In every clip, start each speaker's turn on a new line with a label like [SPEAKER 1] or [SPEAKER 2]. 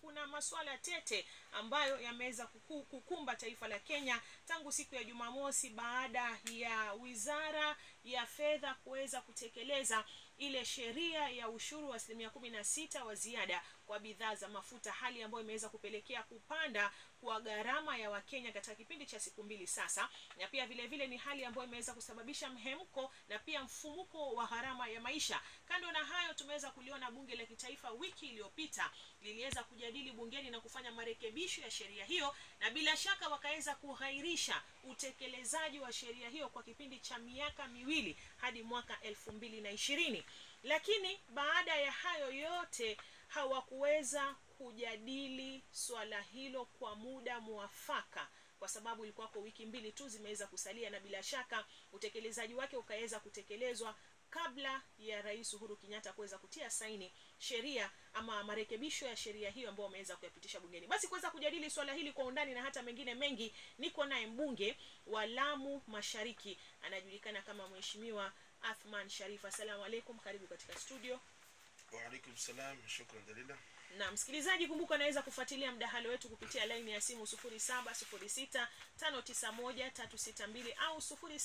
[SPEAKER 1] kuna masuala tete ambayo yameweza kuku- kukumba taifa la Kenya tangu siku ya Jumamosi baada ya wizara ya fedha kuweza kutekeleza ile sheria ya ushuru wa asilimia kumi na sita wa ziada kwa bidhaa za mafuta, hali ambayo imeweza kupelekea kupanda kwa gharama ya Wakenya katika kipindi cha siku mbili sasa, na pia vile vile ni hali ambayo imeweza kusababisha mhemko na pia mfumuko wa gharama ya maisha. Kando na hayo, tumeweza kuliona bunge la kitaifa wiki iliyopita liliweza kujadili bungeni na kufanya marekebisho ya sheria hiyo, na bila shaka wakaweza kughairisha utekelezaji wa sheria hiyo kwa kipindi cha miaka miwili hadi mwaka elfu mbili na ishirini lakini baada ya hayo yote hawakuweza kujadili swala hilo kwa muda mwafaka kwa sababu ilikuwako wiki mbili tu zimeweza kusalia na bila shaka utekelezaji wake ukaweza kutekelezwa kabla ya rais uhuru kenyatta kuweza kutia saini sheria ama marekebisho ya sheria hiyo ambayo wameweza kuyapitisha bungeni basi kuweza kujadili swala hili kwa undani na hata mengine mengi niko naye mbunge wa lamu mashariki anajulikana kama mheshimiwa athman sharif assalamu alaikum karibu katika studio
[SPEAKER 2] Waalaikum salam, shukran dalila.
[SPEAKER 1] na msikilizaji kumbuka anaweza kufuatilia mdahalo wetu kupitia laini ya simu 0706591362 au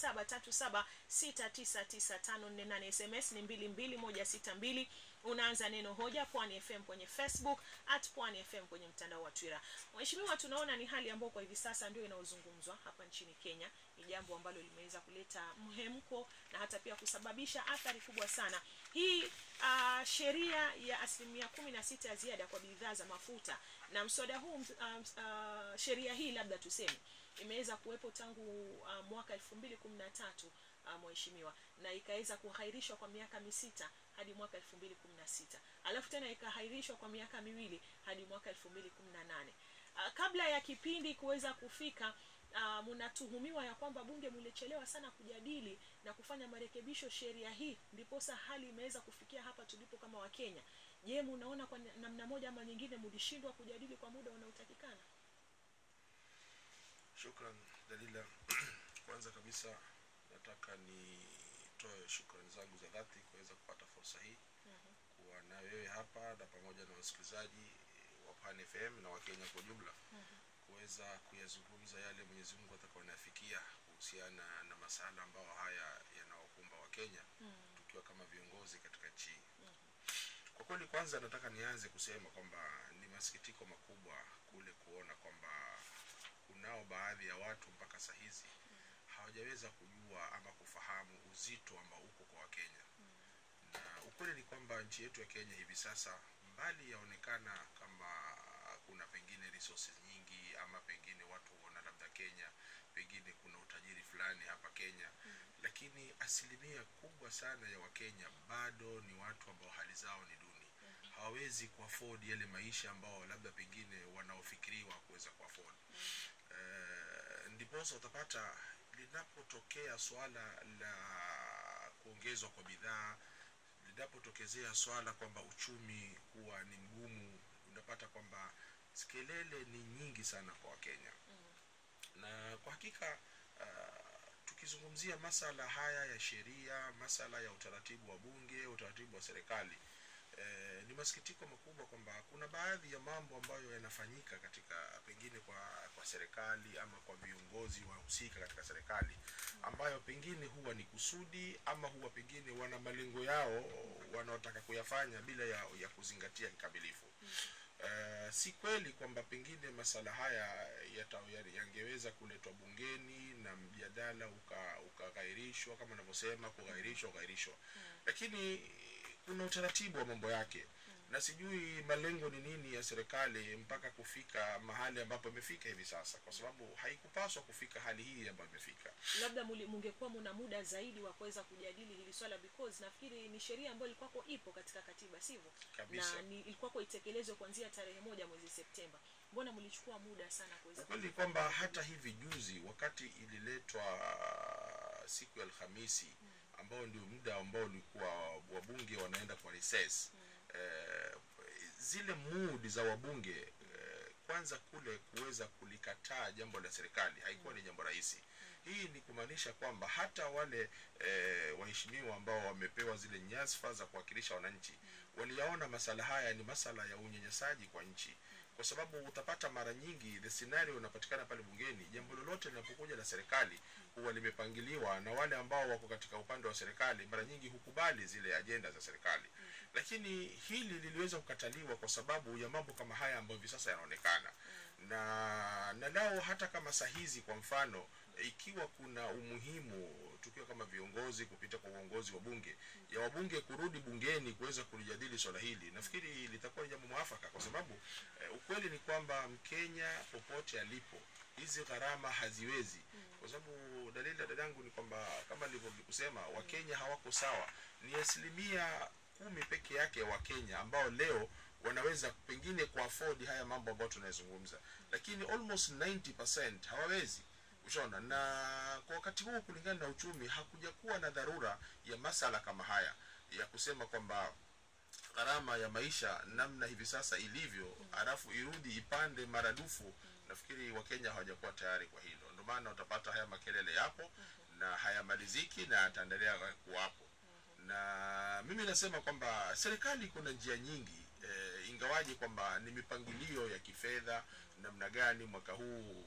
[SPEAKER 1] 0737699548 sms ni 22162 unaanza neno hoja pwani fm kwenye facebook at pwani fm kwenye mtandao wa twitter mheshimiwa tunaona ni hali ambayo kwa hivi sasa ndio inayozungumzwa hapa nchini kenya ni jambo ambalo limeweza kuleta mhemko na hata pia kusababisha athari kubwa sana hii uh, sheria ya asilimia kumi na sita ya ziada kwa bidhaa za mafuta na mswada huu uh, uh, sheria hii labda tuseme imeweza kuwepo tangu uh, mwaka elfu mbili kumi na tatu uh, mheshimiwa na ikaweza kuhairishwa kwa miaka misita hadi mwaka elfu mbili kumi na sita alafu tena ikahairishwa kwa miaka miwili hadi mwaka elfu mbili kumi na nane uh, kabla ya kipindi kuweza kufika uh, mnatuhumiwa ya kwamba bunge mlichelewa sana kujadili na kufanya marekebisho sheria hii ndiposa hali imeweza kufikia hapa tulipo kama wakenya je munaona kwa namna moja ama nyingine mlishindwa kujadili kwa muda unaotakikana
[SPEAKER 2] Shukran dalila. Kwanza kabisa nataka nitoe shukrani zangu za dhati kuweza kupata fursa hii kuwa na wewe hapa na pamoja na wasikilizaji wa Pan FM na Wakenya kwa ujumla kuweza kuyazungumza yale Mwenyezi Mungu atakayonafikia kuhusiana na masala ambayo haya yanawakumba Wakenya tukiwa kama viongozi katika nchi hii. Kwa kweli, kwanza nataka nianze kusema kwamba ni masikitiko makubwa kule kuona kwamba kunao baadhi ya watu mpaka saa hizi hawajaweza kujua ama kufahamu uzito ambao uko kwa Wakenya na ukweli ni kwamba nchi yetu ya Kenya hivi sasa mbali yaonekana kama kuna pengine resources nyingi ama pengine watu huona labda Kenya pengine kuna utajiri fulani hapa Kenya lakini asilimia kubwa sana ya Wakenya bado ni watu ambao hali zao ni duni hawawezi kuafford yale maisha ambao labda pengine wanaofikiriwa kuweza kuafford uh, ndiposa utapata linapotokea swala la kuongezwa kwa bidhaa linapotokezea swala kwamba uchumi huwa ni mgumu unapata kwamba kelele ni nyingi sana kwa wakenya na kwa hakika uh, tukizungumzia masala haya ya sheria masala ya utaratibu wa bunge utaratibu wa serikali eh, ni masikitiko makubwa kwamba kuna baadhi ya mambo ambayo yanafanyika katika pengine kwa kwa serikali ama kwa viongozi wahusika katika serikali ambayo pengine huwa ni kusudi ama huwa pengine wana malengo yao wanaotaka kuyafanya bila ya, ya kuzingatia kikamilifu Uh, si kweli kwamba pengine masala haya yata- ya- yangeweza kuletwa bungeni na mjadala uka- ukaghairishwa kama unavyosema kughairishwa ughairishwa lakini kuna utaratibu wa mambo yake na sijui malengo ni nini ya serikali mpaka kufika mahali ambapo imefika hivi sasa kwa sababu haikupaswa kufika hali hii ambayo imefika
[SPEAKER 1] labda muli- mungekuwa muna muda zaidi wa kuweza kujadili hili swala because nafikiri ni sheria ambayo ilikuwako ipo katika katiba sivyo
[SPEAKER 2] Kabisa.
[SPEAKER 1] na ni ilikuwako itekelezwe kuanzia tarehe moja mwezi septemba mbona mlichukua muda sana kuweza
[SPEAKER 2] ukweli kwamba hata hivi juzi wakati ililetwa siku ya alhamisi ambao ndio muda ambao ulikuwa wabunge wanaenda kwa recess eh, zile mood za wabunge eh, kwanza kule kuweza kulikataa jambo la serikali haikuwa ni jambo rahisi hii ni kumaanisha kwamba hata wale eh, waheshimiwa ambao wamepewa zile nyasfa za kuwakilisha wananchi waliyaona masala haya ni masala ya unyanyasaji kwa nchi kwa sababu utapata mara nyingi the scenario inapatikana pale bungeni jambo lolote linapokuja la serikali huwa limepangiliwa na wale ambao wako katika upande wa serikali mara nyingi hukubali zile ajenda za serikali lakini hili liliweza kukataliwa kwa sababu ya mambo kama haya ambayo hivi sasa yanaonekana na na lao hata kama sahizi kwa mfano ikiwa kuna umuhimu tukiwa kama viongozi kupita kwa uongozi wa bunge ya wabunge kurudi bungeni kuweza kulijadili swala hili nafikiri litakuwa ni jambo mwafaka kwa sababu eh, ukweli ni kwamba mkenya popote alipo hizi gharama haziwezi kwa sababu dalili ya dadangu ni kwamba kama nilivyokusema wakenya hawako sawa ni asilimia kumi peke yake ya wakenya ambao leo wanaweza pengine kuafford haya mambo ambayo tunayozungumza lakini almost 90% hawawezi ushaona na kwa wakati huu kulingana na uchumi hakuja kuwa na dharura ya masala kama haya ya kusema kwamba gharama ya maisha namna hivi sasa ilivyo halafu irudi ipande maradufu nafikiri wakenya hawajakuwa tayari kwa hilo ndio maana utapata haya makelele yapo na hayamaliziki na yataendelea kuwapo na mimi nasema kwamba serikali kuna njia nyingi e, ingawaje kwamba ni mipangilio ya kifedha namna gani mwaka huu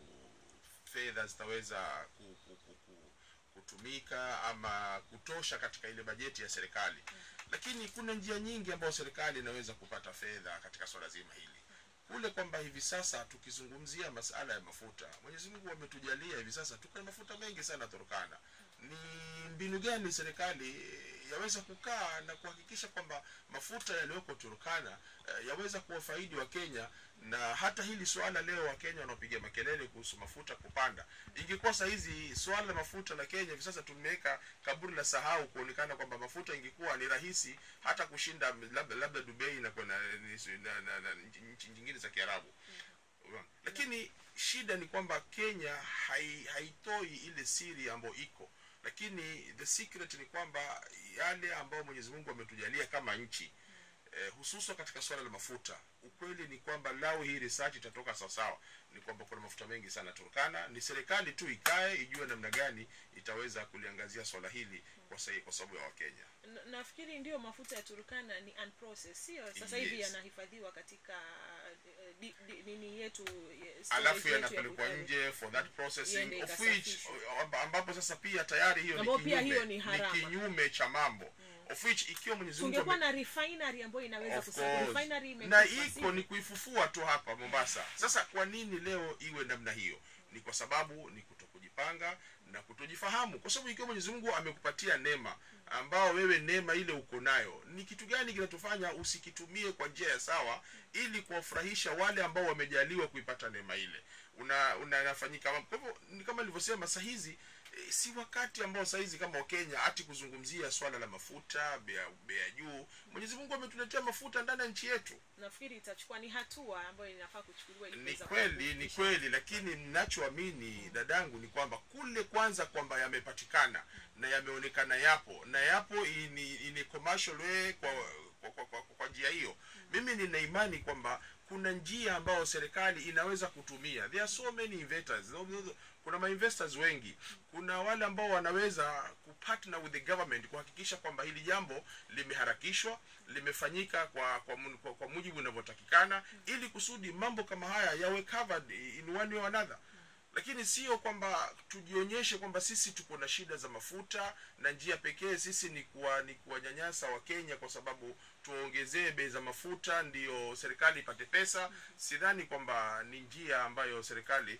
[SPEAKER 2] fedha zitaweza ku, ku, ku, ku, kutumika ama kutosha katika ile bajeti ya serikali lakini kuna njia nyingi ambayo serikali inaweza kupata fedha katika swala zima hili kule kwamba hivi sasa tukizungumzia masala ya mafuta mwenyezi mungu ametujalia hivi sasa tuko na mafuta mengi sana turkana ni mbinu gani serikali yaweza kukaa na kuhakikisha kwamba mafuta yaliyoko turkana eh, yaweza kuwafaidi wa kenya na hata hili swala leo wakenya wanaopiga makelele kuhusu mafuta kupanda ingekuwa sahizi swala la mafuta la kenya hivi sasa tumeweka kaburi la sahau kuonekana kwamba mafuta ingekuwa ni rahisi hata kushinda labda, labda dubai na, na, na, na, na nchi nyingine za kiarabu Unaona? lakini shida ni kwamba kenya hai, haitoi ile siri ambayo iko lakini the secret ni kwamba yale ambayo mwenyezi mungu ametujalia kama nchi eh, hususan katika swala la mafuta ukweli ni kwamba lao hii research itatoka sawasawa ni kwamba kuna mafuta mengi sana turkana ni serikali tu ikae ijue namna gani itaweza kuliangazia swala hili kwa, sahi, kwa sababu ya wakenya
[SPEAKER 1] Na- nafikiri ndio mafuta ya turkana ni unprocessed sio sasa hivi
[SPEAKER 2] Yes.
[SPEAKER 1] yanahifadhiwa katika eh, di, di, nini yetu eh, storage
[SPEAKER 2] alafu
[SPEAKER 1] yetu ya
[SPEAKER 2] yanapelekwa
[SPEAKER 1] Bukhari.
[SPEAKER 2] nje for that processing
[SPEAKER 1] Iende
[SPEAKER 2] of which
[SPEAKER 1] ikasafishwe.
[SPEAKER 2] amba- ambapo sasa pia tayari hiyo ni
[SPEAKER 1] Ambapo pia
[SPEAKER 2] kinyume,
[SPEAKER 1] hiyo ni harama.
[SPEAKER 2] kinyume cha mambo of which ikiwa mwenyezi mungu
[SPEAKER 1] tungekuwa
[SPEAKER 2] ame-
[SPEAKER 1] na refinery ambayo inaweza
[SPEAKER 2] Of
[SPEAKER 1] kusaidia
[SPEAKER 2] course.
[SPEAKER 1] refinery
[SPEAKER 2] na
[SPEAKER 1] imekufa,
[SPEAKER 2] iko
[SPEAKER 1] sio?
[SPEAKER 2] ni kuifufua tu hapa mombasa sasa kwa nini leo iwe namna hiyo ni kwa sababu ni kutokujipanga na kutojifahamu kwa sababu ikiwa mwenyezi mungu amekupatia neema ambao wewe neema ile uko nayo ni kitu gani kinatufanya usikitumie kwa njia ya sawa ili kuwafurahisha wale ambao wamejaliwa kuipata neema ile una unafanyika kwa hivyo ni kama nilivyosema sahizi e, si wakati ambao sahizi kama wakenya hati kuzungumzia swala la mafuta bea, bea juu mwenyezi mungu ametuletea mafuta ndani ya nchi yetu
[SPEAKER 1] nafikiri itachukua ni hatua ambayo inafaa kuchukuliwa ili
[SPEAKER 2] ni
[SPEAKER 1] kuweza
[SPEAKER 2] kweli ni
[SPEAKER 1] kuhakikisha-
[SPEAKER 2] kweli lakini ninachoamini dadangu ni kwamba kule kwanza kwamba yamepatikana na yameonekana yapo na yapo ini, ini commercial way kwa kwa, kwa, kwa, kwa njia hiyo mimi nina imani kwamba kuna njia ambayo serikali inaweza kutumia there are so many investors kuna mainvestors wengi kuna wale ambao wanaweza kupartner with the government kuhakikisha kwamba hili jambo limeharakishwa limefanyika kwa kwa, mu- kwa, kwa mujibu unavyotakikana ili kusudi mambo kama haya yawe covered in one way or another lakini sio kwamba tujionyeshe kwamba sisi tuko na shida za mafuta na njia pekee sisi ni kuwa ni kuwanyanyasa wakenya kwa sababu tuongezee bei za mafuta ndio serikali ipate pesa sidhani kwamba ni njia ambayo serikali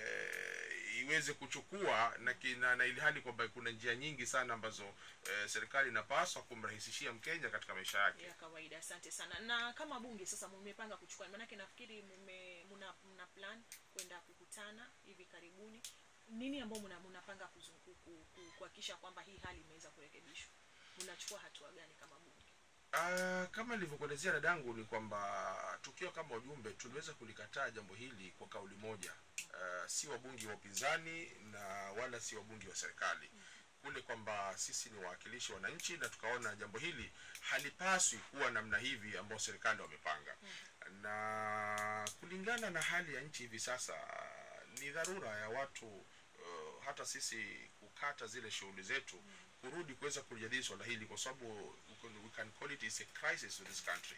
[SPEAKER 2] eh, iweze kuchukua na, kina, na ili hali kwamba kuna njia nyingi sana ambazo eh, serikali inapaswa kumrahisishia mkenya katika maisha yake
[SPEAKER 1] ya kawaida asante sana na kama bunge sasa mmepanga kuchukua maanake nafikiri mume muna, muna plan kwenda kukutana hivi karibuni nini ambao muna- munapanga kuzungu- ku- ku- kuhakikisha kwamba hii hali imeweza kurekebishwa mnachukua hatua gani kama bunge
[SPEAKER 2] Uh, kama nilivyokuelezea dadangu ni kwamba tukiwa kama ujumbe tuliweza kulikataa jambo hili kwa kauli moja uh, si wabungi wa upinzani na wala si wabungi wa serikali kule kwamba sisi ni wawakilishi wa wananchi na tukaona jambo hili halipaswi kuwa namna hivi ambao serikali wamepanga na kulingana na hali ya nchi hivi sasa ni dharura ya watu uh, hata sisi kukata zile shughuli zetu kurudi kuweza kujadili swala hili kwa sababu we can- we can call it is a crisis in this country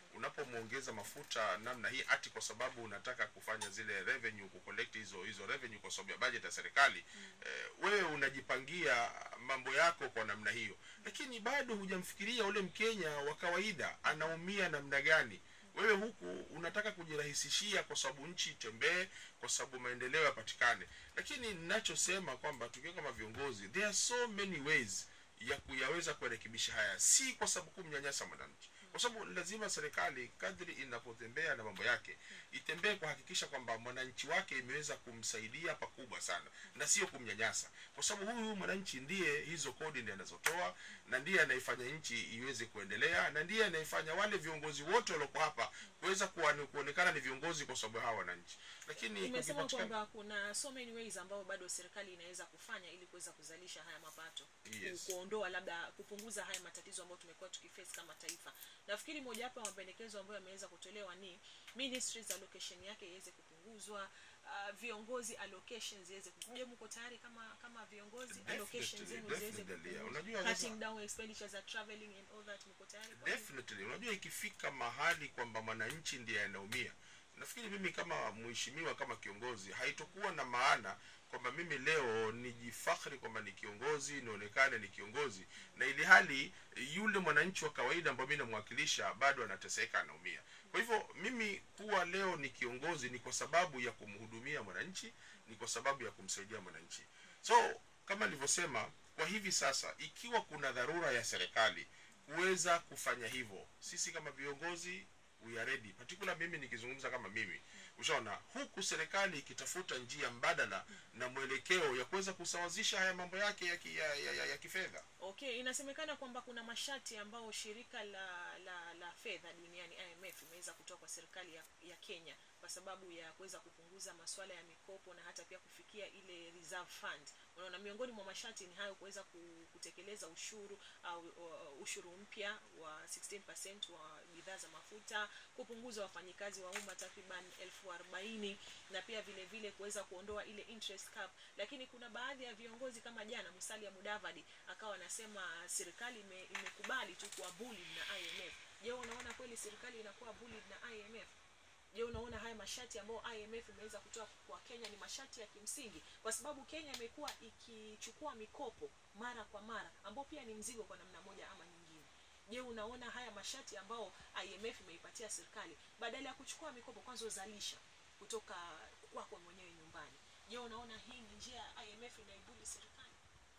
[SPEAKER 2] unapomwongeza mafuta namna hii ati kwa sababu unataka kufanya zile revenue kucollect hizo hizo revenue kwa sababu ya budget ya serikali eh, wewe unajipangia mambo yako kwa namna hiyo lakini bado hujamfikiria ule mkenya wa kawaida anaumia namna gani wewe huku unataka kujirahisishia kwa sababu nchi itembee kwa sababu maendeleo yapatikane lakini ninachosema kwamba tukiwa kama viongozi there are so many ways ya kuyaweza kuyarekebisha haya si kwa sababu kumnyanyasa mwananchi kwa sababu lazima serikali kadri inapotembea na mambo yake itembee kuhakikisha kwamba mwananchi wake imeweza kumsaidia pakubwa sana na sio kumnyanyasa kwa sababu huyu mwananchi ndiye hizo kodi ndiye anazotoa na ndiye anaifanya nchi iweze kuendelea na ndiye anaifanya wale viongozi wote walioko hapa kuweza kuwa- kuonekana ni viongozi kwa sababu ya hawa wananchi lakini
[SPEAKER 1] umesema
[SPEAKER 2] kukipatikana-
[SPEAKER 1] kwamba kuna so many ways ambayo bado serikali inaweza kufanya ili kuweza kuzalisha haya mapato
[SPEAKER 2] Yes.
[SPEAKER 1] Ku- kuondoa labda kupunguza haya matatizo ambayo tumekuwa tukiface kama taifa nafikiri mojawapo ya mapendekezo ambayo yameweza kutolewa ni ministries allocation yake iweze kupunguzwa uh, viongozi allocations ziweze kupunguzwa Je, mko tayari kama kama viongozi allocations
[SPEAKER 2] Definitely,
[SPEAKER 1] zenu ziweze
[SPEAKER 2] definitely, yeah.
[SPEAKER 1] kupunguzwa
[SPEAKER 2] Unajua sasa-
[SPEAKER 1] cutting down expenditures za traveling and all that mko tayari kwa hiyo?
[SPEAKER 2] definitely unajua ikifika mahali kwamba mwananchi ndiye anaumia nafikiri mimi kama mheshimiwa kama kiongozi haitokuwa na maana kwamba mimi leo nijifakhri kwamba ni kiongozi nionekane ni kiongozi na ili hali yule mwananchi wa kawaida ambaye mi namwakilisha bado anateseka anaumia kwa hivyo mimi kuwa leo ni kiongozi ni kwa sababu ya kumhudumia mwananchi ni kwa sababu ya kumsaidia mwananchi so kama nilivyosema kwa hivi sasa ikiwa kuna dharura ya serikali kuweza kufanya hivyo sisi kama viongozi we are ready particular mimi nikizungumza kama mimi ushaona huku serikali ikitafuta njia mbadala na mwelekeo ya kuweza kusawazisha haya mambo yake ya, ki, ya, ya, ya, ya kifedha
[SPEAKER 1] okay inasemekana kwamba kuna masharti ambayo shirika la la, la fedha duniani imf imeweza kutoa kwa serikali ya, ya kenya kwa sababu ya kuweza kupunguza masuala ya mikopo na hata pia kufikia ile reserve fund unaona miongoni mwa masharti ni hayo kuweza ku- kutekeleza ushuru au uh, ushuru mpya wa 16% wa bidhaa za mafuta kupunguza wafanyikazi wa umma takriban elfu arobaini na pia vile vile kuweza kuondoa ile interest cap lakini kuna baadhi ya viongozi kama jana musalia mudavadi akawa anasema serikali ime, imekubali tu kuwa bullied na imf je unaona kweli serikali inakuwa bullied na imf je unaona haya masharti ambayo imf imeweza kutoa kwa kenya ni masharti ya kimsingi kwa sababu kenya imekuwa ikichukua mikopo mara kwa mara ambao pia ni mzigo kwa namna moja ama nyingine je unaona haya masharti ambao imf imeipatia serikali badala ya kuchukua mikopo kwanza uzalisha kutoka kwako mwenyewe nyumbani je unaona hii ni njia ya imf inaibuli serikali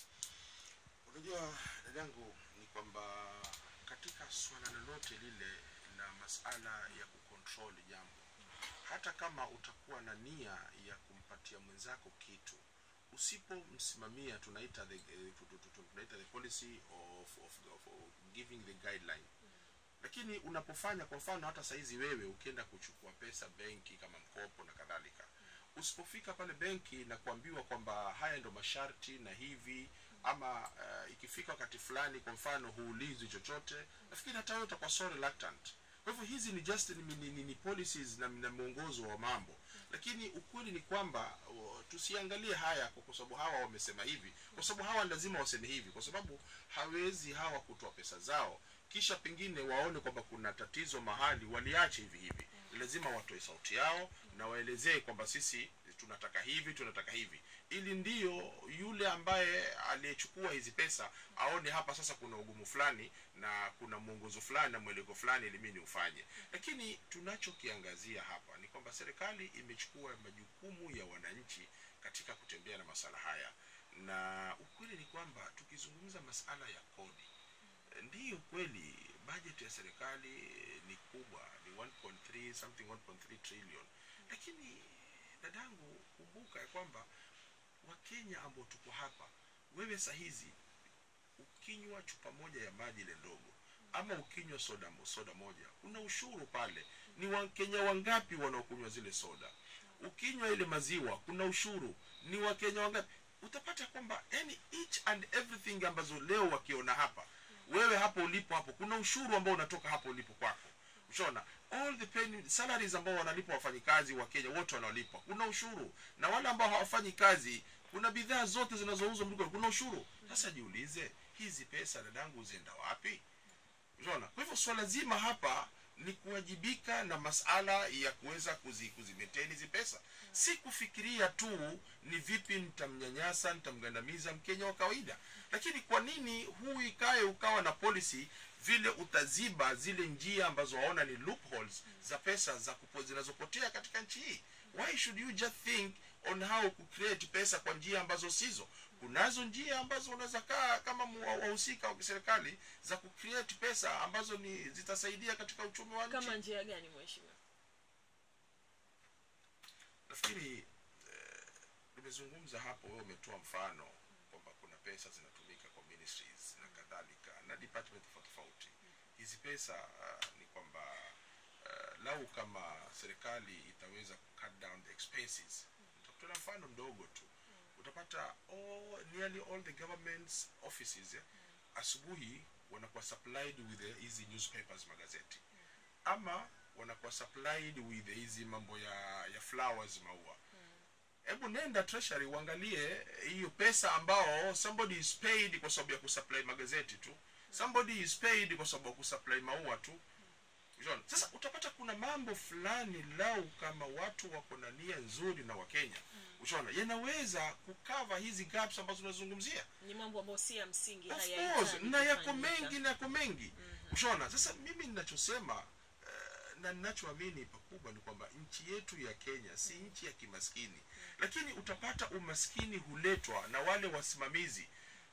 [SPEAKER 2] unajua dadangu ni kwamba katika swala lolote lile la masala ya kucontrol jambo hata kama utakuwa na nia ya kumpatia mwenzako kitu usipomsimamia tunaita the, eh, tu- tu- tu- tunaita the policy of, of, of, of giving the guideline lakini unapofanya kwa mfano hata saizi wewe ukienda kuchukua pesa benki kama mkopo na kadhalika usipofika pale benki na kuambiwa kwamba haya ndo masharti na hivi ama uh, ikifika wakati fulani kwa mfano huulizwi chochote nafikiri hata wewe utakuwa so reluctant kwa hivyo hizi ni just ni, ni, ni, ni policies na, na mwongozo wa mambo lakini ukweli ni kwamba uh, tusiangalie haya kwa kwa sababu hawa wamesema hivi kwa sababu hawa lazima waseme hivi kwa sababu hawezi hawa kutoa pesa zao kisha pengine waone kwamba kuna tatizo mahali waliache hivi hivi lazima watoe sauti yao na waelezee kwamba sisi tunataka hivi tunataka hivi ili ndiyo yule ambaye aliyechukua hizi pesa aone hapa sasa kuna ugumu fulani na kuna mwongozo fulani na mweleko fulani ili mimi ufanye lakini tunachokiangazia hapa ni kwamba serikali imechukua majukumu ya wananchi katika kutembea na masala haya na ukweli ni kwamba tukizungumza masala ya kodi ndiyo kweli budget ya serikali ni kubwa ni 1.3 something 1.3 trillion lakini dadangu kumbuka ya kwamba wakenya ambao tuko hapa wewe sahizi ukinywa chupa moja ya maji ile ndogo ama ukinywa soda soda moja kuna ushuru pale ni wakenya wangapi wanaokunywa zile soda ukinywa ile maziwa kuna ushuru ni wakenya wangapi utapata kwamba yani each and everything ambazo leo wakiona hapa wewe hapo ulipo hapo kuna ushuru ambao unatoka hapo ulipo kwako ushaona all the penny, salaries ambao wanalipwa wafanyikazi wa kenya wote wanaolipwa kuna ushuru na wale ambao hawafanyi kazi kuna bidhaa zote zinazouzwa mliko kuna ushuru sasa jiulize hizi pesa dadangu zienda wapi unaona kwa hivyo swala zima hapa ni kuwajibika na masala ya kuweza kuzi, kuzimeteni hizi pesa si kufikiria tu ni vipi nitamnyanyasa nitamgandamiza mkenya wa kawaida lakini kwa nini huu ikae ukawa na policy vile utaziba zile njia ambazo waona ni loopholes za pesa za kupo, zinazopotea katika nchi hii why should you just think on how ku create pesa kwa njia ambazo sizo kunazo njia ambazo unaweza kaa kama mu- wa- wahusika wa kiserikali za ku create pesa ambazo ni zitasaidia katika uchumi wa nchi
[SPEAKER 1] kama njia gani mheshimiwa
[SPEAKER 2] nafikiri eh, nimezungumza hapo wewe umetoa mfano kwamba kuna pesa zinatumika kwa ministries na kadhalika na department tofauti tofauti hizi pesa uh, ni kwamba uh, lau kama serikali itaweza ku cut down the expenses nitakutolea mfano mdogo tu utapata all, nearly all the government's offices eh, asubuhi wanakuwa supplied with eh, hizi newspapers magazeti ama wanakuwa supplied with hizi mambo ya ya flowers maua hebu nenda treasury uangalie hiyo pesa ambao somebody is paid kwa sababu ya kusupply magazeti tu somebody is paid kwa sababu ya kusupply maua tu Unaona? sasa utapata kuna mambo fulani lau kama watu wako na nia nzuri na wakenya ushaona yanaweza kukava hizi gaps ambazo unazungumzia
[SPEAKER 1] ni mambo ambayo si ya msingi
[SPEAKER 2] of
[SPEAKER 1] hayahitaji
[SPEAKER 2] course na yako
[SPEAKER 1] kufanyika.
[SPEAKER 2] mengi na yako mengi ushaona sasa mimi ninachosema eh, na ninachoamini pakubwa ni kwamba nchi yetu ya kenya si nchi ya kimaskini lakini utapata umaskini huletwa na wale wasimamizi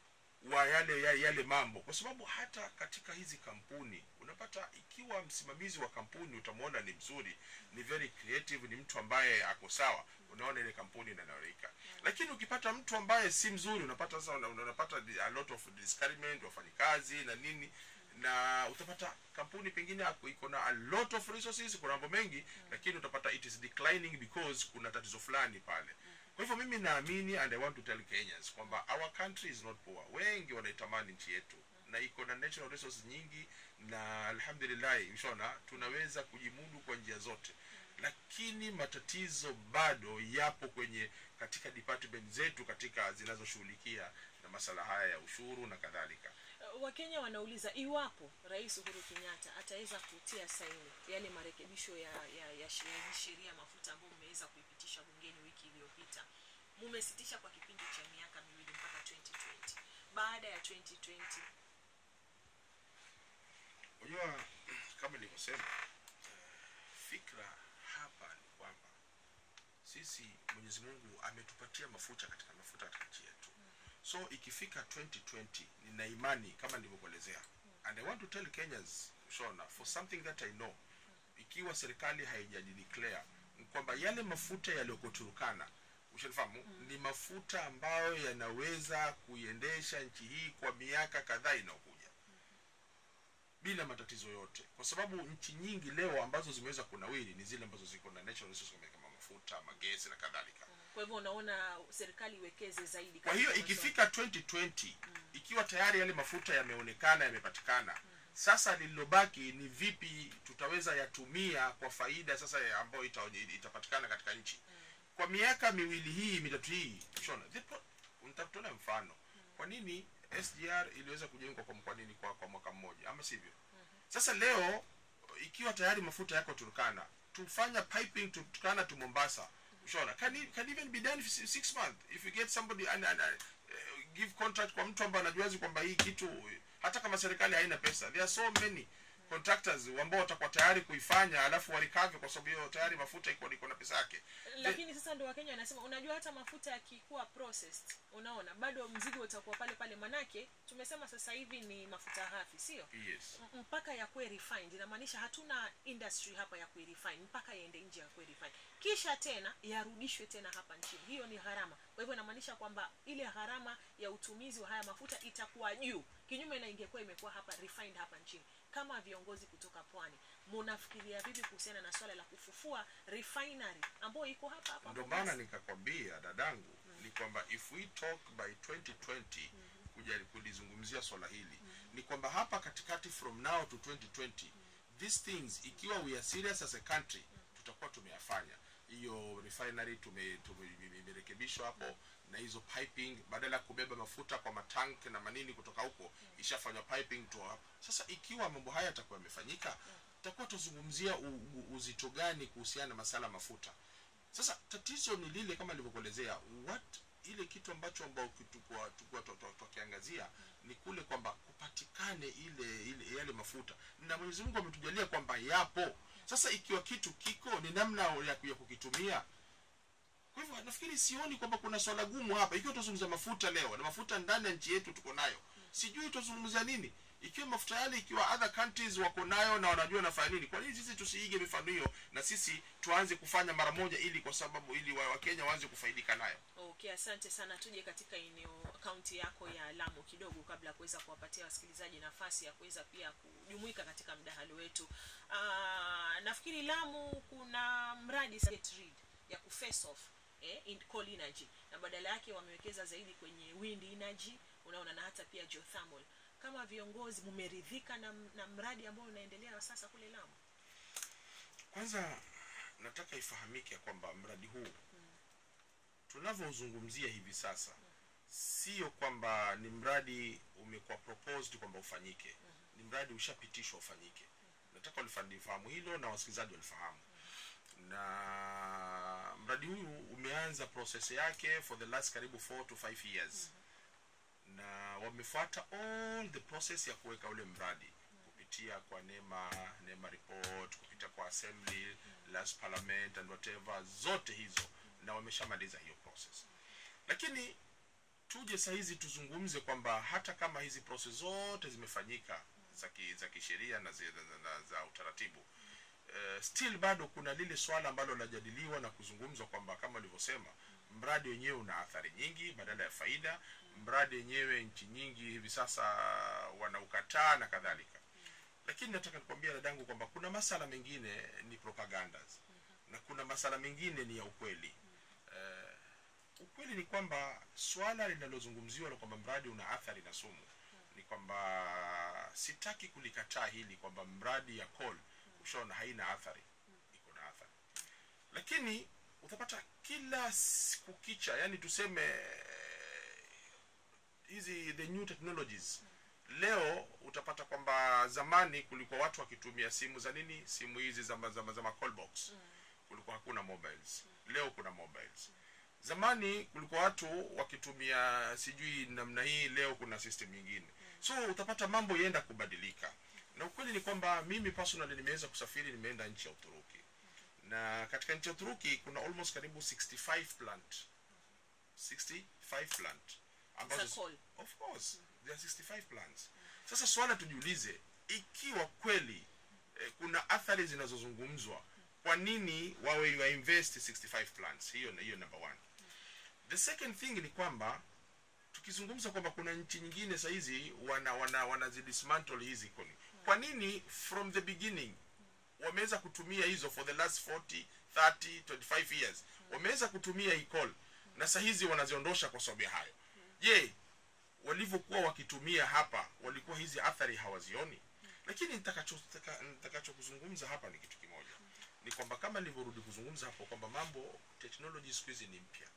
[SPEAKER 2] wa yale ya- yale mambo kwa sababu hata katika hizi kampuni unapata ikiwa msimamizi wa kampuni utamwona ni mzuri ni very creative ni mtu ambaye ako sawa unaona ile kampuni inanawirika lakini ukipata mtu ambaye si mzuri unapata sasa una- unapata di- a lot of discouragement wafanyikazi na nini na utapata kampuni pengine ako- iko na a lot of resources kuna mambo mengi lakini utapata it is declining because kuna tatizo fulani pale kwa hivyo mimi naamini and i want to tell kenyans kwamba our country is not poor wengi wanaitamani nchi yetu na iko na natural resources nyingi na alhamdulillahi shona tunaweza kujimudu kwa njia zote lakini matatizo bado yapo kwenye katika department zetu katika zinazoshughulikia na masala haya ya ushuru na kadhalika
[SPEAKER 1] Uh, wakenya wanauliza iwapo rais uhuru kenyatta ataweza kutia saini yale marekebisho ya ya, ya she- ya hii sheria ya mafuta ambayo mmeweza kuipitisha bungeni wiki iliyopita mumesitisha kwa kipindi cha miaka miwili mpaka 2020 baada ya 2020
[SPEAKER 2] unajua kama nilivyosema eh, fikra hapa ni kwamba sisi mwenyezi mungu ametupatia mafuta katika mafuta katika nchi yetu so ikifika 2020 nina imani kama nilivyokuelezea and i want to tell kenyans shona for something that i know ikiwa serikali haijajideclare ni kwamba yale mafuta yaliyoko turukana ushanifahamu ni mafuta ambayo yanaweza kuiendesha nchi hii kwa miaka kadhaa inayokuja bila matatizo yote kwa sababu nchi nyingi leo ambazo zimeweza kunawiri ni zile ambazo ziko na natural resources kama mafuta magesi na kadhalika
[SPEAKER 1] kwa hivyo unaona serikali iwekeze zaidi
[SPEAKER 2] kwa hiyo
[SPEAKER 1] katika masuala-
[SPEAKER 2] ikifika 2020 ikiwa tayari yale mafuta yameonekana yamepatikana sasa lililobaki ni vipi tutaweza yatumia kwa faida sasa ya ambayo ita, itapatikana katika nchi kwa miaka miwili hii mitatu hii shona the pro- nitakutolea mfano kwa nini sgr iliweza kujengwa kwa, kwa nini kwa, kwa mwaka mmoja ama sivyo sasa leo ikiwa tayari mafuta yako turkana tufanya piping to turkana to mombasa ushaona can, e- can even be done for six months if you get somebody and, and, and, uh, give contract kwa mtu ambaye anajuazi kwamba hii kitu hata kama serikali haina pesa there are so many contractors ambao watakuwa tayari kuifanya alafu warikave kwa sababu hiyo tayari mafuta iko iko na pesa yake
[SPEAKER 1] lakini sasa ndo wakenya wanasema unajua hata mafuta yakikuwa processed unaona bado mzigo utakuwa pale pale manake tumesema sasa hivi ni mafuta ghafi sio
[SPEAKER 2] yes
[SPEAKER 1] M- mpaka yakuwe refined inamaanisha hatuna industry hapa ya kuirefine mpaka yaende nje ya kuirefine kisha tena yarudishwe tena hapa nchini hiyo ni gharama kwa hivyo inamaanisha kwamba ile gharama ya utumizi wa haya mafuta itakuwa juu kinyume na ingekuwa imekuwa hapa refined hapa nchini kama viongozi kutoka pwani munafikiria vipi kuhusiana na swala la kufufua refinery ambayo iko hapa hapa
[SPEAKER 2] ndio
[SPEAKER 1] Mombasa?
[SPEAKER 2] maana nikakwambia dadangu ni kwamba if we talk by 2020 kuja kulizungumzia swala hili ni kwamba hapa katikati from now to 2020 these things ikiwa we are serious as a country tutakuwa tumeyafanya hiyo refinery tume- tume- imerekebishwa hapo na hizo piping badala ya kubeba mafuta kwa matank na manini kutoka huko ishafanywa piping to hapo sasa ikiwa mambo haya yatakuwa yamefanyika tutakuwa tuzungumzia u- u- uzito gani kuhusiana na masala ya mafuta sasa tatizo ni lile kama nilivyokuelezea what ile kitu ambacho ambao tukua tukua tukiangazia ni kule kwamba kupatikane ile, ile yale mafuta na mwenyezi mungu ametujalia kwamba yapo sasa ikiwa kitu kiko ni namna ya, ya kukitumia kwa hivyo nafikiri sioni kwamba kuna swala gumu hapa ikiwa tutazungumza mafuta leo na mafuta ndani ya nchi yetu tuko nayo sijui tutazungumza nini ikiwa mafuta yale ikiwa other countries wako nayo na wanajua nafanya nini kwa nini sisi tusiige mifano hiyo na sisi tuanze kufanya mara moja ili kwa sababu ili wa- wakenya waanze kufaidika nayo
[SPEAKER 1] okay asante sana tuje katika eneo kaunti yako ya lamu kidogo kabla ya kuweza kuwapatia wasikilizaji nafasi ya kuweza pia kujumuika katika mdahalo wetu uh, nafikiri lamu kuna mradi Get Rid ya kuface off eh, in coal energy na badala yake wamewekeza zaidi kwenye wind energy unaona na hata pia geothermal kama viongozi mumeridhika na, na mradi ambao unaendelea sasa kule lamu
[SPEAKER 2] kwanza nataka ifahamike ya kwamba mradi huu tunavyozungumzia hivi sasa sio kwamba ni mradi umekuwa proposed kwamba ufanyike ni mradi ushapitishwa ufanyike nataka walifahamu hilo na wasikilizaji walifahamu na mradi huu umeanza process yake for the last karibu 4 to 5 years na wamefuata all the process ya kuweka ule mradi kupitia kwa nema nema report kupitia kwa assembly last parliament and whatever zote hizo na wameshamaliza hiyo process lakini tuje sahizi tuzungumze kwamba hata kama hizi process zote zimefanyika za ki- za kisheria na, zi- na, na, na za utaratibu uh, still bado kuna lile swala ambalo linajadiliwa na kuzungumzwa kwamba kama ulivyosema mradi wenyewe una athari nyingi badala ya faida mradi wenyewe nchi nyingi hivi sasa wanaukataa na kadhalika lakini nataka nikwambia dadangu kwamba kuna masala mengine ni propagandas na kuna masala mengine ni ya ukweli Eh, ukweli ni kwamba swala linalozungumziwa la kwamba mradi una athari na sumu ni kwamba sitaki kulikataa hili kwamba mradi ya coal ushaona haina athari iko na athari lakini utapata kila siku kicha yani tuseme eh, hizi the new technologies leo utapata kwamba zamani kulikuwa watu wakitumia simu za nini simu hizi za, ma- za, ma- za ma call box kulikuwa hakuna mobiles leo kuna mobiles zamani kulikuwa watu wakitumia sijui namna hii leo kuna system nyingine so utapata mambo yaenda kubadilika na ukweli ni kwamba mimi personally nimeweza kusafiri nimeenda nchi ya uturuki na katika nchi ya uturuki kuna almost karibu 65 plant 65 plant ambazo
[SPEAKER 1] Za coal.
[SPEAKER 2] of course there are 65 plants sasa swala tujiulize ikiwa kweli eh, kuna athari zinazozungumzwa kwa nini wawe wa invest 65 plants hiyo hiyo number one the second thing ni kwamba tukizungumza kwamba kuna nchi nyingine sahizi wana wana wanazidismantle hizi koni kwa nini from the beginning wameweza kutumia hizo for the last 40 30 25 years wameweza kutumia hii coal na sahizi wanaziondosha kwa sababu ya hayo je walivyokuwa wakitumia hapa walikuwa hizi athari hawazioni lakini nitakacho nitaka- nitakachokuzungumza hapa ni kitu kimoja ni kwamba kama nilivyorudi kuzungumza hapo kwamba mambo technology siku hizi ni mpya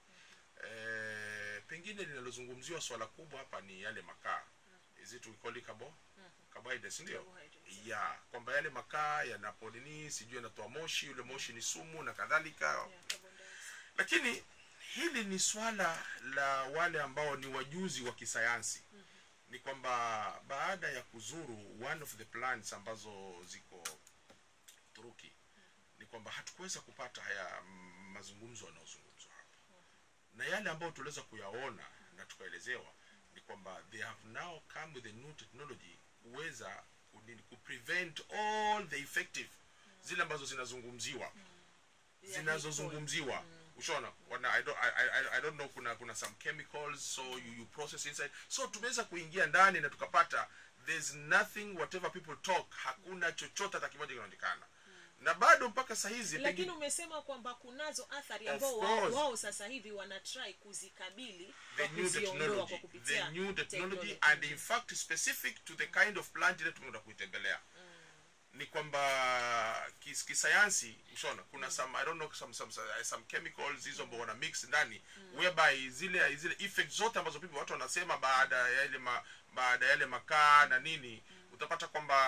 [SPEAKER 2] eh, pengine linalozungumziwa swala kubwa hapa ni yale makaa is it we call it carbo carbohydrates ndio
[SPEAKER 1] Carbohydrates.
[SPEAKER 2] ya kwamba yale makaa yanapo nini sijui yanatoa moshi yule moshi ni sumu na kadhalika
[SPEAKER 1] Yeah, carbon dioxide.
[SPEAKER 2] lakini hili ni swala la wale ambao ni wajuzi wa kisayansi ni kwamba baada ya kuzuru one of the plants ambazo ziko turuki ni kwamba hatukuweza kupata haya mm, mazungumzo yanayozungumzwa hapa na yale ambayo tuliweza kuyaona na tukaelezewa ni kwamba they have now come with a new technology kuweza kunini- kuprevent all the effective zile ambazo zinazungumziwa
[SPEAKER 1] Yeah,
[SPEAKER 2] zinazozungumziwa ushaona wana I don't, I, I, I don't know kuna kuna some chemicals so you, you process inside so tumeweza kuingia ndani na tukapata there's nothing whatever people talk hakuna chochote hata kimoja kinaonekana na bado mpaka sahizi
[SPEAKER 1] lakini umesema kwamba kunazo athari
[SPEAKER 2] Of
[SPEAKER 1] ambao wao,
[SPEAKER 2] course.
[SPEAKER 1] wao sasa hivi wanatry kuzikabili
[SPEAKER 2] the
[SPEAKER 1] kwa
[SPEAKER 2] new
[SPEAKER 1] kuziondoa
[SPEAKER 2] technology
[SPEAKER 1] kwa kupitia
[SPEAKER 2] the new technology
[SPEAKER 1] technology.
[SPEAKER 2] and in fact specific to the kind of plant ile tumeenda kuitembelea ni kwamba kis, kisayansi ushaona kuna some i don't know some some some, some chemicals hizo ambao wana mix ndani whereby zile zile effects zote ambazo people watu wanasema baada ya ile ma, baada ya yale makaa na nini utapata kwamba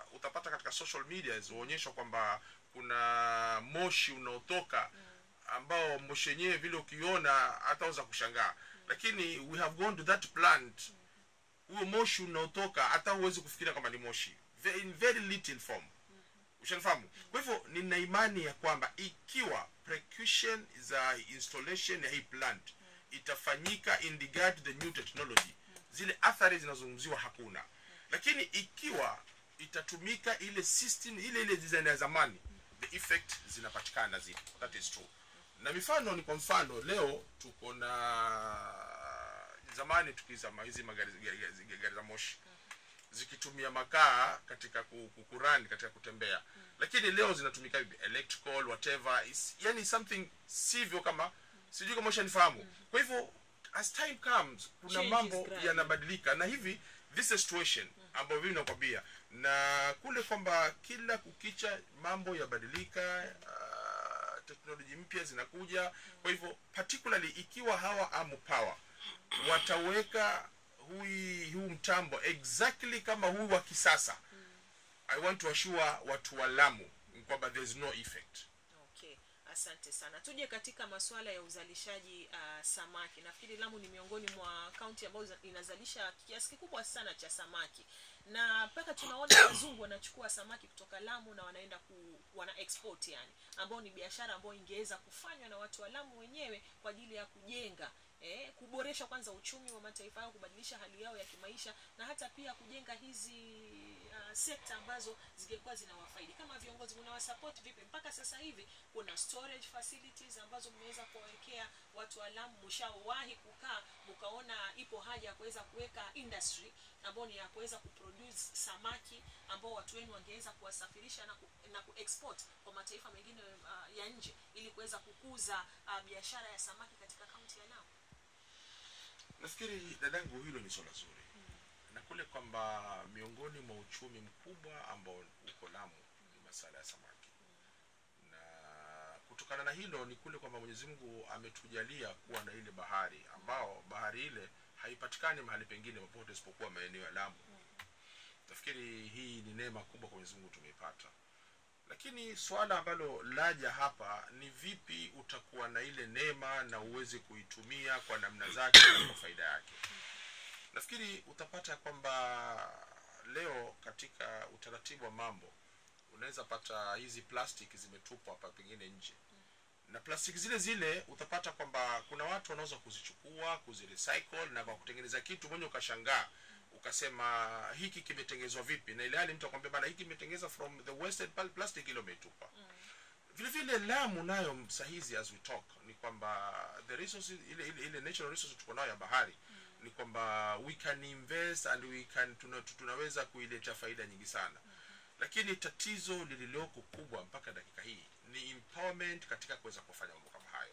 [SPEAKER 2] utapata katika social media huonyeshwa kwamba kuna moshi unaotoka ambao moshi wenyewe vile ukiona hataweza kushangaa lakini we have gone to that plant huo moshi unaotoka hata huwezi kufikiria kwamba ni moshi Ve- in very little form ushanifahamu kwa hivyo nina imani ya kwamba ikiwa precaution za installation ya hii plant itafanyika in regard to the new technology zile athari zinazozungumziwa hakuna lakini ikiwa itatumika ile system ile ile design ya zamani the effect zinapatikana zile that is true na mifano ni kwa mfano leo tuko na zamani tukizama hizi magari gari, gari, gari za moshi zikitumia makaa katika ku- ku- kurun katika kutembea lakini leo zinatumika vipi? electrical whatever is yani something sivyo kama sijui kama ushanifahamu kwa hivyo as time comes kuna
[SPEAKER 1] Change is
[SPEAKER 2] mambo
[SPEAKER 1] gradual.
[SPEAKER 2] yanabadilika na hivi this is a situation ambayo mimi nakwambia na kule kwamba kila kukicha mambo yabadilika uh, teknoloji mpya zinakuja kwa hivyo particularly ikiwa hawa amu power wataweka hui huu mtambo exactly kama huu wa kisasa i want to assure watu wa lamu kwamba there is no effect
[SPEAKER 1] okay asante sana tuje katika masuala ya uzalishaji uh, samaki nafikiri lamu ni miongoni mwa kaunti ambayo za- inazalisha kiasi kikubwa sana cha samaki na mpaka tunaona wazungu wanachukua samaki kutoka lamu na wanaenda ku, wana export yani ambao ni biashara ambayo ingeweza kufanywa na watu wa lamu wenyewe kwa ajili ya kujenga eh, kuboresha kwanza uchumi wa mataifa yao kubadilisha hali yao ya kimaisha na hata pia kujenga hizi uh, sekta ambazo zingekuwa zinawafaidi kama viongozi mnawasupport vipi mpaka sasa hivi kuna storage facilities ambazo mmeweza kuwawekea watu wa Lamu mshawahi kukaa mkaona ipo haja ya kuweza kuweka industry ambayo ni ya kuweza kuproduce samaki ambao watu wenu wangeweza kuwasafirisha na, ku, na kuexport kwa mataifa mengine uh, ya nje ili kuweza kukuza uh, biashara ya samaki katika kaunti ya Lamu
[SPEAKER 2] nafikiri dadangu hilo ni swala zuri na kule kwamba miongoni mwa uchumi mkubwa ambao uko lamu ni masala ya samaki na kutokana na hilo ni kule kwamba mwenyezi mungu ametujalia kuwa na ile bahari ambao bahari ile haipatikani mahali pengine popote isipokuwa maeneo ya lamu nafikiri hii ni neema kubwa kwa mwenyezi mungu tumeipata lakini swala ambalo laja hapa ni vipi utakuwa na ile neema na uweze kuitumia kwa namna zake na kwa faida yake nafikiri utapata kwamba leo katika utaratibu wa mambo unaweza pata hizi plastic zimetupwa hapa pengine nje na plastiki zile zile utapata kwamba kuna watu wanaweza kuzichukua kuzirecycle na kwa kutengeneza kitu mwenye ukashangaa ukasema hiki kimetengenezwa vipi na ile hali mtu akwambia bana hiki kimetengenezwa from the wasted pal- plastic ile umeitupa vile vile lamu nayo sahizi as we talk ni kwamba the resources ile, ile, ile natural resources tuko nayo ya bahari ni kwamba we can invest and we can tuna, tunaweza kuileta faida nyingi sana lakini tatizo lililoko kubwa mpaka dakika hii ni empowerment katika kuweza kufanya mambo kama hayo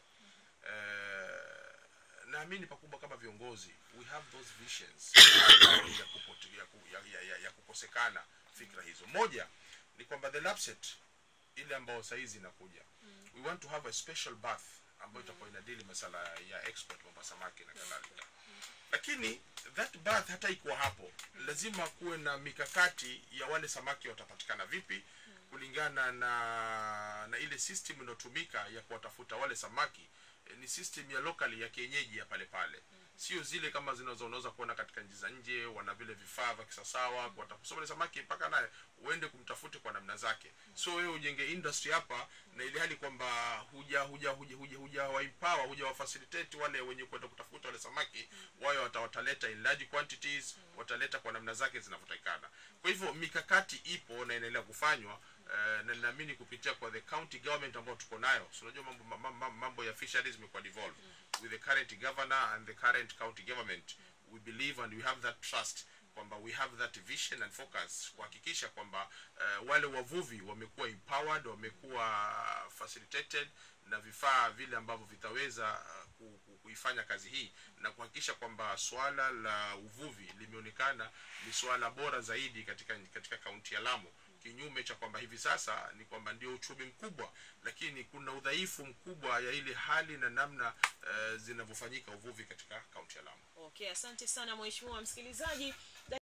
[SPEAKER 2] Eh, naamini pakubwa kama viongozi we have those visions ya, kupote, ya, ku- ya, ya, ya, ya kukosekana fikra hizo moja ni kwamba the lapset ile ambayo sahizi inakuja we want to have a special bath ambayo itakuwa inadili masala ya export mambo ya samaki na kadhalika lakini that bath hata ikuwa hapo lazima kuwe na mikakati ya wale samaki watapatikana vipi kulingana na na ile system inayotumika ya kuwatafuta wale samaki eh, ni system ya locally ya kienyeji ya pale pale sio zile kama zinazo unaweza kuona katika nchi za nje wana vile vifaa vya kisasawa kuwatafuta wale samaki mpaka naye uende kumtafute kwa namna zake so wewe ujenge industry hapa na ile hali kwamba huja huja huja huja huja waempower huja wafacilitate wale wenye kwenda kutafuta wale samaki wao wata, wataleta in large quantities wataleta kwa namna zake zinavyotakikana kwa hivyo mikakati ipo na inaendelea kufanywa Uh, na ninaamini kupitia kwa the county government ambao tuko nayo so unajua mambo, mambo, mambo, mambo ya fisheries imekuwa devolved with the current governor and the current county government we believe and we have that trust kwamba we have that vision and focus kuhakikisha kwamba uh, wale wavuvi wamekuwa empowered wamekuwa facilitated na vifaa vile ambavyo vitaweza uh, ku- ku- kuifanya kazi hii na kuhakikisha kwamba swala la uvuvi limeonekana ni swala bora zaidi katika katika kaunti ya Lamu kinyume cha kwamba hivi sasa ni kwamba ndio uchumi mkubwa lakini kuna udhaifu mkubwa ya ile hali na namna uh, zinavyofanyika uvuvi katika kaunti ya Lamu
[SPEAKER 1] okay asante sana mheshimiwa msikilizaji